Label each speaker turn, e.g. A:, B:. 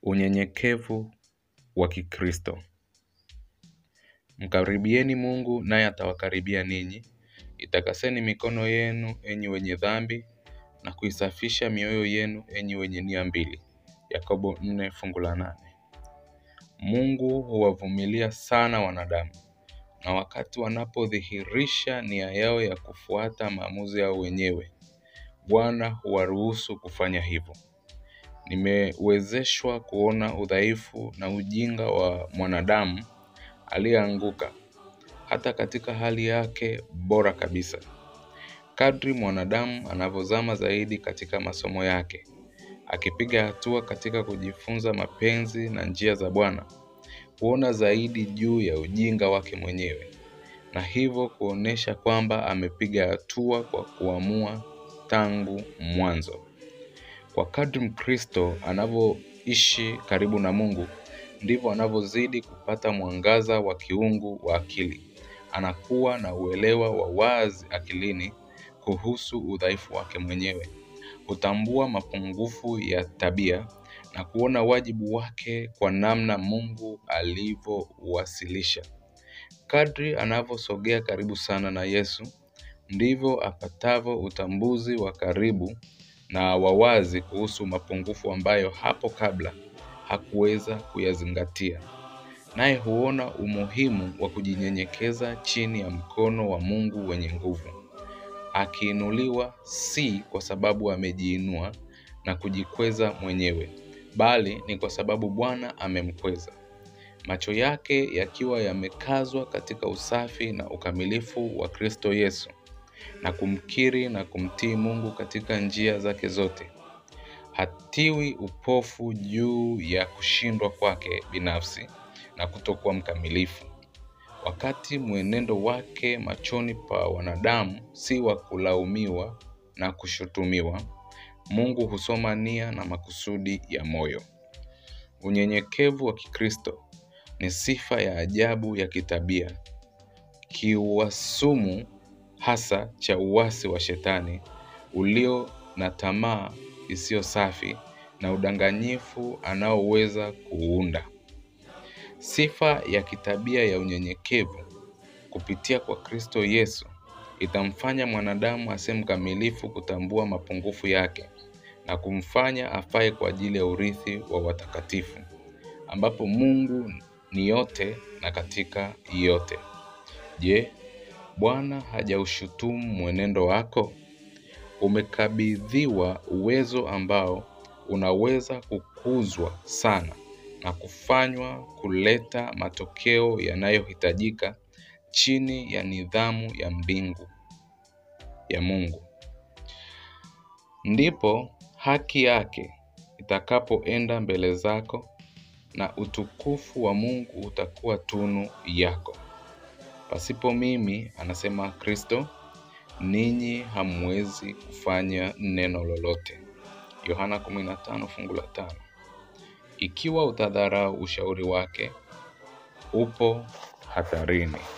A: Unyenyekevu wa Kikristo. Mkaribieni Mungu naye atawakaribia ninyi. Itakaseni mikono yenu enyi wenye dhambi na kuisafisha mioyo yenu enyi wenye nia mbili. Yakobo nne fungu la nane. Mungu huwavumilia sana wanadamu na wakati wanapodhihirisha nia yao ya kufuata maamuzi yao wenyewe, Bwana huwaruhusu kufanya hivyo. Nimewezeshwa kuona udhaifu na ujinga wa mwanadamu aliyeanguka hata katika hali yake bora kabisa. Kadri mwanadamu anavyozama zaidi katika masomo yake, akipiga hatua katika kujifunza mapenzi na njia za Bwana, huona zaidi juu ya ujinga wake mwenyewe na hivyo kuonesha kwamba amepiga hatua kwa kuamua tangu mwanzo. Kwa kadri Mkristo anavyoishi karibu na Mungu, ndivyo anavyozidi kupata mwangaza wa kiungu wa akili. Anakuwa na uelewa wa wazi akilini kuhusu udhaifu wake mwenyewe. Hutambua mapungufu ya tabia na kuona wajibu wake kwa namna Mungu alivyowasilisha. Kadri anavyosogea karibu sana na Yesu, ndivyo apatavyo utambuzi wa karibu na wa wazi kuhusu mapungufu ambayo hapo kabla hakuweza kuyazingatia. Naye huona umuhimu wa kujinyenyekeza chini ya mkono wa Mungu wenye nguvu. Akiinuliwa si kwa sababu amejiinua na kujikweza mwenyewe, bali ni kwa sababu Bwana amemkweza. Macho yake yakiwa yamekazwa katika usafi na ukamilifu wa Kristo Yesu na kumkiri na kumtii Mungu katika njia zake zote. Hatiwi upofu juu ya kushindwa kwake binafsi na kutokuwa mkamilifu. Wakati mwenendo wake machoni pa wanadamu si wa kulaumiwa na kushutumiwa, Mungu husoma nia na makusudi ya moyo. Unyenyekevu wa Kikristo ni sifa ya ajabu ya kitabia, kiuasumu hasa cha uasi wa Shetani ulio na tamaa isiyo safi na udanganyifu anaoweza kuunda. Sifa ya kitabia ya unyenyekevu kupitia kwa Kristo Yesu itamfanya mwanadamu asiye mkamilifu kutambua mapungufu yake na kumfanya afae kwa ajili ya urithi wa watakatifu ambapo Mungu ni yote na katika yote. Je, Bwana hajaushutumu mwenendo wako? Umekabidhiwa uwezo ambao unaweza kukuzwa sana na kufanywa kuleta matokeo yanayohitajika chini ya nidhamu ya mbingu ya Mungu. Ndipo haki yake itakapoenda mbele zako na utukufu wa Mungu utakuwa tunu yako. Pasipo mimi, anasema Kristo, ninyi hamwezi kufanya neno lolote. Yohana 15 fungu la tano. Ikiwa utadharau ushauri wake, upo hatarini.